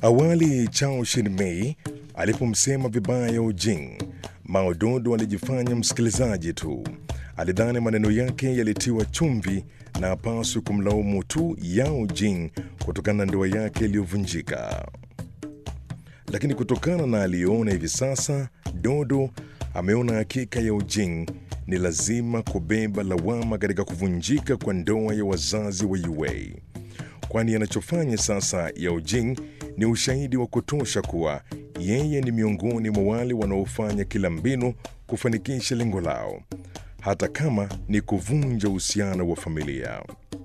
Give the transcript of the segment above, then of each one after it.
Awali Chao Shin-mei alipomsema vibaya Yao Jing, Mao Dodo alijifanya msikilizaji tu. Alidhani maneno yake yalitiwa chumvi na hapaswi kumlaumu tu Yao Jing kutokana na ndoa yake iliyovunjika. Lakini kutokana na aliyoona hivi sasa, Dodo ameona hakika Yao Jing ni lazima kubeba lawama katika kuvunjika kwa ndoa ya wazazi wa Yue, kwani anachofanya sasa Yao Jing ni ushahidi wa kutosha kuwa yeye ni miongoni mwa wale wanaofanya kila mbinu kufanikisha lengo lao, hata kama ni kuvunja uhusiano wa familia.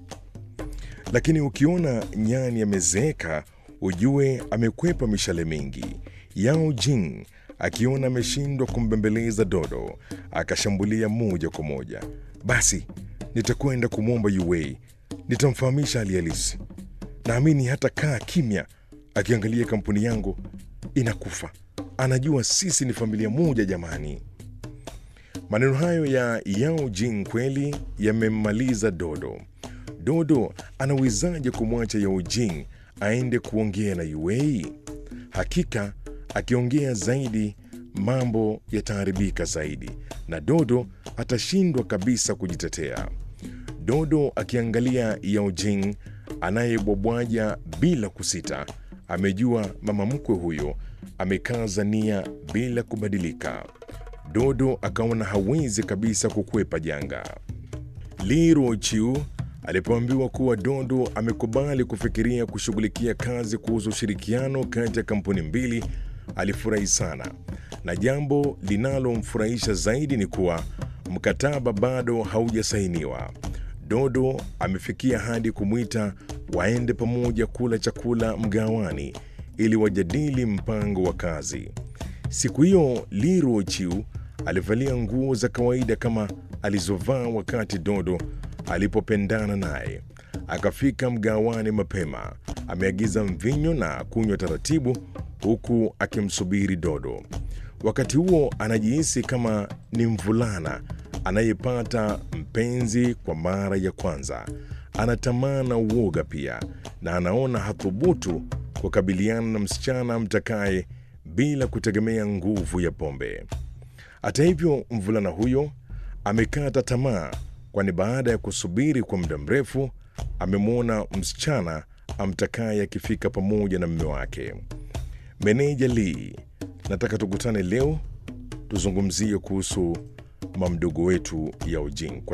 Lakini ukiona nyani amezeeka, ujue amekwepa mishale mingi. Yao Jing akiona ameshindwa kumbembeleza Dodo, akashambulia moja kwa moja. Basi nitakwenda kumwomba Yue, nitamfahamisha hali halisi. Naamini hata kaa kimya akiangalia kampuni yangu inakufa. Anajua sisi ni familia moja jamani. Maneno hayo ya Yao Jing kweli yamemmaliza Dodo. Dodo anawezaje kumwacha Yao Jing aende kuongea na Yue? Hakika akiongea zaidi mambo yataharibika zaidi na Dodo atashindwa kabisa kujitetea. Dodo akiangalia Yao Jing anayebwabwaja bila kusita, amejua mama mkwe huyo amekaza nia bila kubadilika. Dodo akaona hawezi kabisa kukwepa janga. Li Ruochiu alipoambiwa kuwa Dodo amekubali kufikiria kushughulikia kazi kuhusu ushirikiano kati ya kampuni mbili, alifurahi sana, na jambo linalomfurahisha zaidi ni kuwa mkataba bado haujasainiwa. Dodo amefikia hadi kumwita waende pamoja kula chakula mgawani ili wajadili mpango wa kazi. Siku hiyo Li Ruochiu alivalia nguo za kawaida kama alizovaa wakati Dodo alipopendana naye. Akafika mgawani mapema, ameagiza mvinyo na kunywa taratibu, huku akimsubiri Dodo. Wakati huo anajihisi kama ni mvulana anayepata mpenzi kwa mara ya kwanza. Ana tamaa na uoga pia, na anaona hathubutu kukabiliana na msichana mtakaye bila kutegemea nguvu ya pombe. Hata hivyo, mvulana huyo amekata tamaa, kwani baada ya kusubiri kwa muda mrefu amemwona msichana amtakaye akifika pamoja na mume wake. Meneja Lee, nataka tukutane leo tuzungumzie kuhusu mamdogo wetu Yao Jing.